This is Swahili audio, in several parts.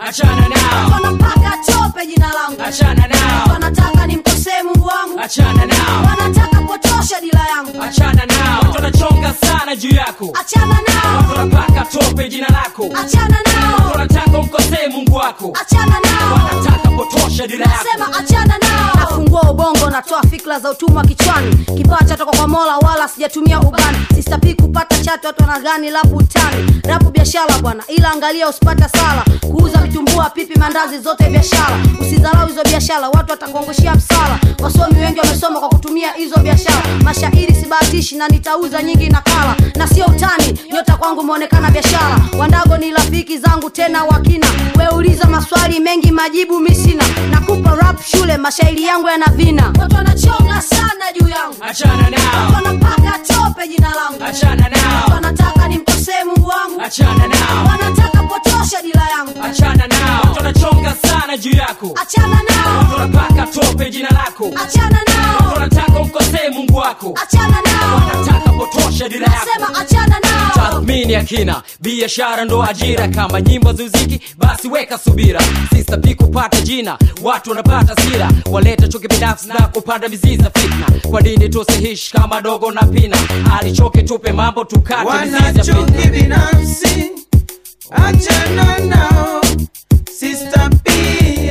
achana nao wanapaka tope jina langu achana nao wanataka nimkosee mungu wangu achana nao wanataka potosha dila yangu achana nao watu wanachonga sana juu yako achana nao watu wanapaka tope jina lako achana watu nao wanataka umkosee mungu wako achana nao wanataka potosha dira yako nasema achana nao nafungua ubongo natoa fikra za utumwa kichwani kipawa chatoka kwa mola wala sijatumia ubani sistapi kupata chato watu wanagani lapu utani rapu biashara bwana ila angalia usipata sala kuuza vitumbua pipi mandazi zote biashara usidharau hizo biashara watu watakuongoshia msala wasomi wengi wamesoma kwa kutumia hizo biashara mashairi sibahatishi na nitauza nyingi nakala na sio utani nyota kwangu umeonekana biashara wandago ni rafiki zangu tena wakina weuliza maswali mengi majibu misina nakupa rap shule mashairi yangu yana vina watu wanachonga sana juu yangu achana nao wanapaka tope jina langu achana nao wanataka nimkosee mungu wangu achana nao wanataka potosha dila yangu achana nao watu wanachonga sana juu yako achana watu nao wanapaka tope jina lako achana watu nao wanataka umkosee mungu wako achana nao wanataka potosha dira yako nasema achana nao tathmini ya kina biashara ndo ajira kama nyimbo zuziki basi weka subira sistapi kupata jina watu wanapata sira waleta chuki binafsi na kupanda mizizi za fitna kwa dini tusihishi kama dogo na pina alichoke tupe mambo tukate mizizi ya wanachuki fitna binafsi achana nao sister pie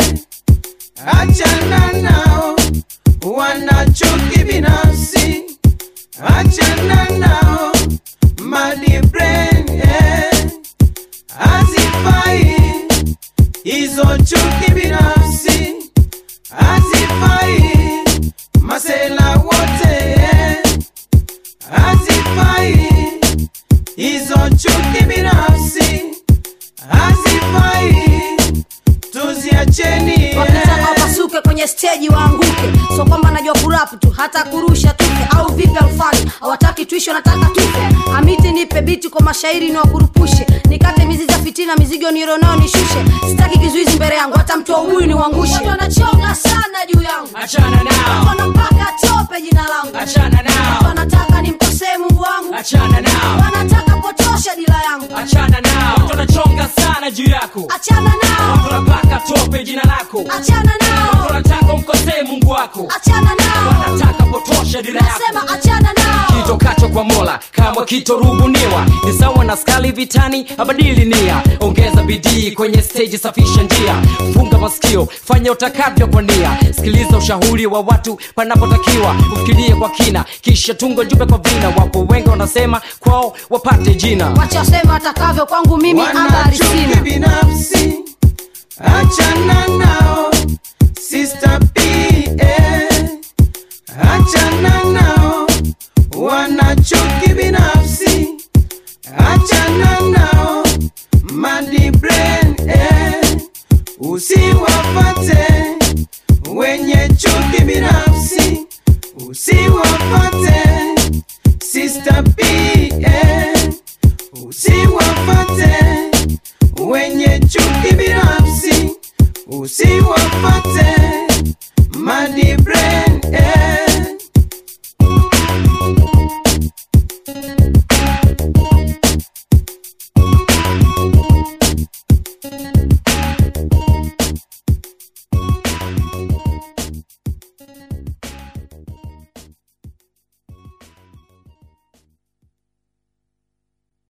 achana nao wanachuki binafsi achana nao mali brain eh. hazifai hizo chuki binafsi hazifai masela wote eh hazifai hizo chuki binafsi hazifai tuziacheni wakitaka wapasuke kwenye steji waanguke so kwamba najua kurapu tu hata kurusha tufe au vipi alfani hawataki tuishi wanataka tufe amiti nipe biti kwa mashairi ni wakurupushe nikate mizizi ya fitina mizigo nironao nishushe sitaki kizuizi mbele yangu hata mtu wa ubuyu ni uangushe watu wanachonga sana juu yangu achana nao wanapaka tope jina langu achana nao wanataka nimkosee mungu wangu achana nao wanataka potosha dila yangu achana nao watu wanachonga sana juu yako achana watu nao wanapaka tope jina lako achana watu nao wanataka umkosee mungu wako achana nao wanataka potosha dira yako nasema achana nao kitokacho kwa mola kama kitorubuniwa ni sawa na skali vitani abadili nia ongeza bidii kwenye steji safisha njia funga masikio fanya utakavyo kwa nia sikiliza ushauri wa watu panapotakiwa ufikirie kwa kina kisha tungo jumbe kwa vina wapo wengi wanasema kwao wapate jina wacha wasema watakavyo kwangu mimi habari wanachuki sina binafsi achana nao sister pie achana nao